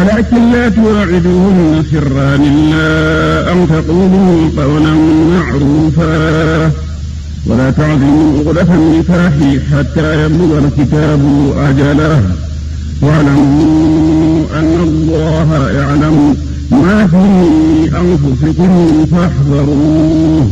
ولكن لا تواعدوهن سرا إلا أن تقولوا قولا معروفا ولا تعزموا عقدة النكاح حتى يبلغ الكتاب أجله واعلموا أن الله يعلم ما في أنفسكم فاحذروه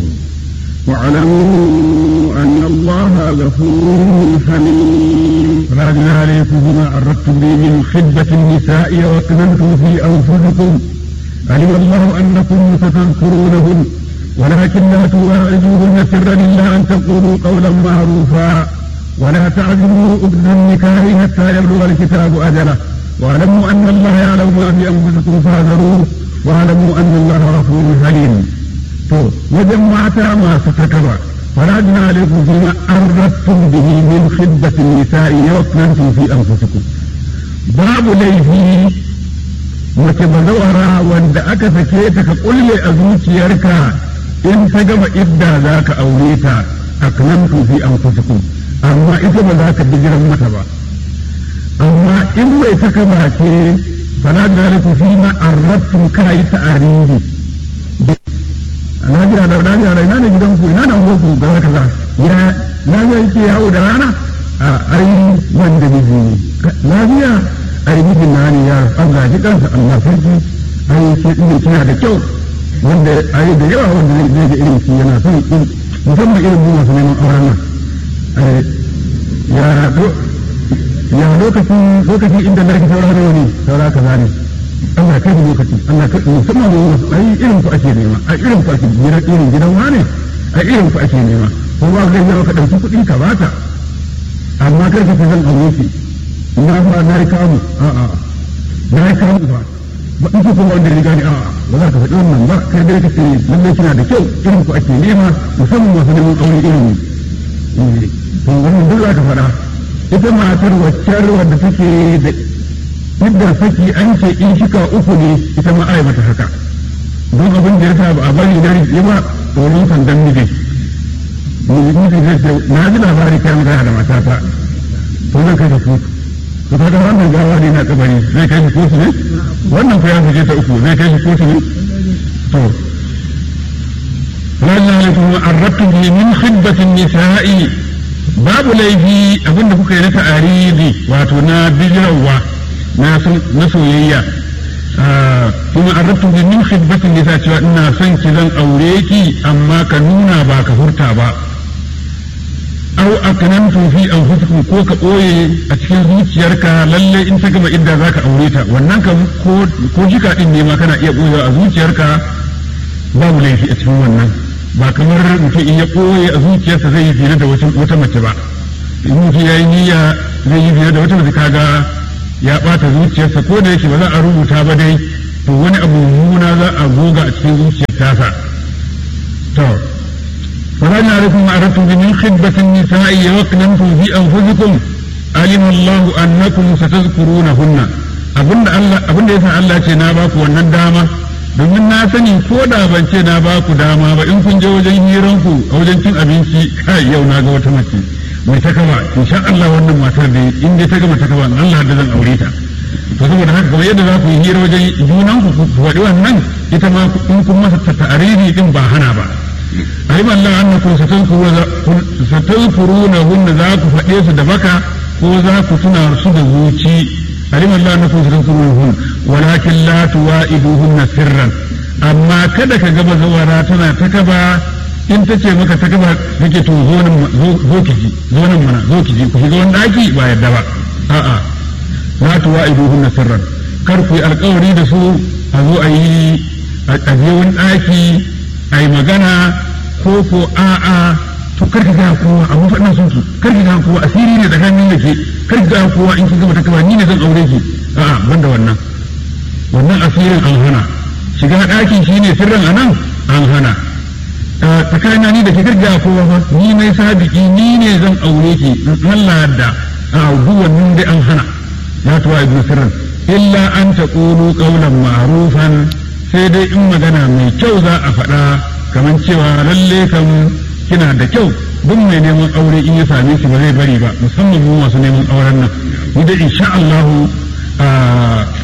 واعلموا أن الله غفور حليم فلا جناح عليكم بما عرضتم به من خدمة النساء وأكننتم في أنفسكم علم الله أنكم ستذكرونهن ولكن لا تواعدوهن سرا إلا أن تقولوا قولا معروفا ولا تعزموا أبن النكاح حتى يبلغ الكتاب أجله واعلموا أن الله يعلم ما في أنفسكم فاحذروه واعلموا أن الله غفور حليم to wajen mata masu takaba fala jina alaikum fi ma arrattum bihi min khiddatin nisa'i yawkantum fi anfusikum babu laifi mace bazawara wanda aka sake ta ka kulle a zuciyarka in ta gama idda za ka aure ta aknantu fi anfusikum amma ita ba za ka bijiran mata ba amma in bai takaba ce fala jina alaikum fi ma arrattum kai ta'aridi na jira da na jira da ina ne gidan ku ina da ku ga kaza ya na ga yake yawo da rana a ai wanda miji lafiya ai miji na ne ya Allah ji kansa Allah sarki ai sai din kina da kyau wanda ai da yawa wanda zai ga irin shi yana son in musamman irin mu masu neman auren nan ya ya lokacin lokacin inda na rike sauraro ne saura kaza ne Allah kai da lokaci Allah kai musamman ne ai irin ku ake nema ai irin ku ake nema irin gidan wane ai irin ku ake nema ko ba ga yawa ka dauki kuɗi ka bata amma kar ka zan aure shi ina fa na rika mu a a na rika mu ba ba in ku kuma wanda riga ni a a ba za ka faɗi wannan ba kai dai kace lalle kina da kyau irin ku ake nema musamman masu neman aure irin ne to wannan duk za ka faɗa ita matar waccar wadda take da yadda saki an ce in shika uku ne ita ma ai mata haka don abin da ya sa ba a bari na rike ba tsoron sandan miji miji zai ce na ji labari kai magana da matata to zan kai ta kotu to kaga wannan gawa ne na kabari zai kai shi kotu ne wannan fa ya fice ta uku zai kai shi kotu ne to lalla alaikum arrabtu bi min khidbatin nisa'i babu laifi abinda kuka yi na ta'aridi wato na bijirawa na soyayya kuma an rabtu bi min khidbatin nisa cewa ina son ki zan aure ki amma ka nuna ba ka furta ba au aknantu fi anfusikum ko ka boye a cikin zuciyarka lalle in ta gama idda zaka aure ta wannan ka ko ko jika din ne ma kana iya boyewa a zuciyarka babu laifi a cikin wannan ba kamar mutum in ya boye a zuciyarsa zai yi zina da wata mace ba in mutum ya yi niyya zai yi zina da wata mace kaga ya ɓata zuciyarsa ko da yake ba za a rubuta ba dai to wani abu muna za a goga a cikin zuciyar tasa to فلا نعرفكم أردتم من خدبة النساء وأكننتم في أنفسكم علم الله أنكم ستذكرونهن abin da Allah abin da yasa Allah ce na baku wannan dama domin na sani ko da ban ce na baku dama ba in kun je wajen hiranku a wajen cin abinci kai yau na ga wata mace mai ta kama insha Allah wannan matar da in dai ta gama ta kama Allah da zan aure ta to saboda haka kamar yadda za ku yi hira wajen junan ku ku faɗi wannan ita ma in kun masa ta'ariri din ba hana ba ayi Allah annakum satazkuruna hunna za ku faɗe su da baka ko za ku tuna su da zuci alim Allah annakum satazkuruna hunna walakin la tuwa'iduhunna sirran amma kada ka gaba zawara tana ta kaba in ta ce maka ta gaba nake to zo nan zo ki ji zo nan mana zo ki ji ku shiga wani daki ba yadda ba a'a la tuwa'iduhunna sirran kar ku yi alkawari da su a zo a yi a je wani daki a yi magana ko ko a'a to kar ki ga kowa a mafaɗin sun ki kar ki ga kowa asiri ne tsakanin da ke kar ki ga kowa in ki gama ta kaba ni ne zan aure ki a'a banda wannan wannan asirin an hana shiga ɗakin shi ne sirrin anan an hana tsakanin ni da ke garga kowa fa ni mai sabiki ni ne zan aure ki Allah da a wannan dai an hana ya tuwa ibn sirrin illa an taqulu qawlan ma'rufan sai dai in magana mai kyau za a faɗa kamar cewa lalle kan kina da kyau duk mai neman aure in ya same shi ba zai bari ba musamman mu masu neman auren nan ni da insha Allah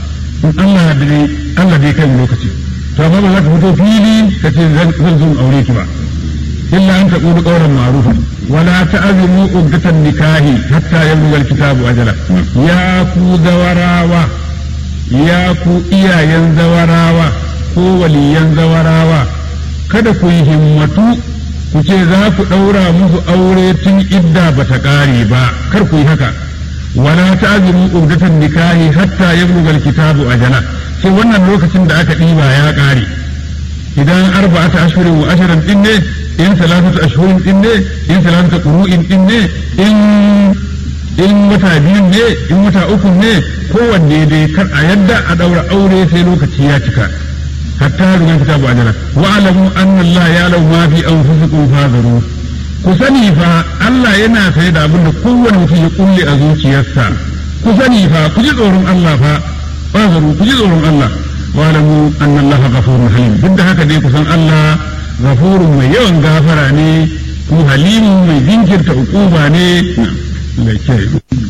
in Allah dai Allah dai kai lokaci to amma ba za ka fito fili ka ce zan zo aure ki ba illa an taqulu qawlan ma'rufan wala ta'zimu uddatan nikahi hatta yablugha al-kitabu ajala ya ku zawarawa ya ku iyayen zawarawa ko waliyan zawarawa kada ku yi himmatu ku ce za ku ɗaura musu aure tun idda ba ta ƙare ba kar ku yi haka wala ta'zimu uddatan nikahi hatta yablugha al-kitabu ajala sai wannan lokacin da aka ɗiba ya ƙare idan arba'ata ashhurin wa asharan din ne in salatatu ashhurin din ne in salatatu qur'in din ne in in wata biyu ne in wata uku ne kowanne dai kar a yadda a daura aure sai lokaci ya cika hatta ruwan kitabu ajala wa alamu anna Allah ya lau ma fi anfusikum fadaru ku sani fa Allah yana sai da abin da kowanne mutum ya kulle a zuciyarsa ku sani fa ku ji tsoron Allah fa fadaru ku ji tsoron Allah wa alamu anna Allah ghafurun halim duk da haka dai ku san Allah ghafurun mai yawan gafara ne ku halimu mai jinkirta ukuba ne da